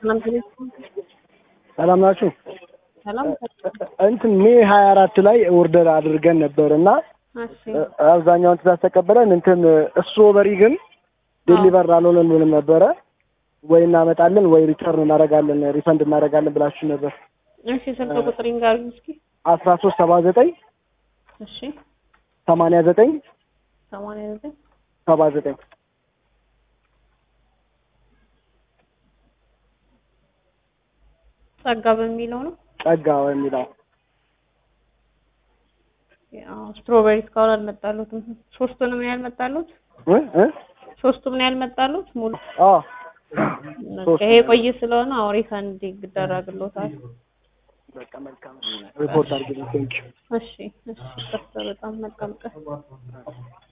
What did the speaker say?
ሰላም ቴሌ- ሰላም ናችሁ? ሰላም እንትን ሜ ሀያ አራት ላይ ኦርደር አድርገን ነበር እና እሺ አብዛኛውን ትእዛዝ ተቀበለን እንትን ስትሮበሪ ግን ዴሊቨር አልሆነልንም ነበረ። ወይ እናመጣለን ወይ ሪተርን እናደርጋለን ሪፈንድ እናደርጋለን ብላችሁ ነበር። እሺ ስልክ ቁጥር ይንገሩኝ እስኪ አስራ ሶስት ሰባ ዘጠኝ እሺ ሰማንያ ዘጠኝ ሰማንያ ዘጠኝ ሰባ ዘጠኝ ጸጋ በሚለው ነው ጸጋ የሚለው ያው ስትሮቤሪ እስካሁን አልመጣሉትም ሶስቱንም ነው ያልመጣሉት እ እ ሶስቱም ነው ያልመጣሉት ሙሉ አዎ ይሄ ቆይ ስለሆነ አዎ ሪፈንድ ይደረግሎታል በቃ መልካም ሪፖርት አድርግልኝ ቴንኪው እሺ እሺ በጣም መልካም ቀን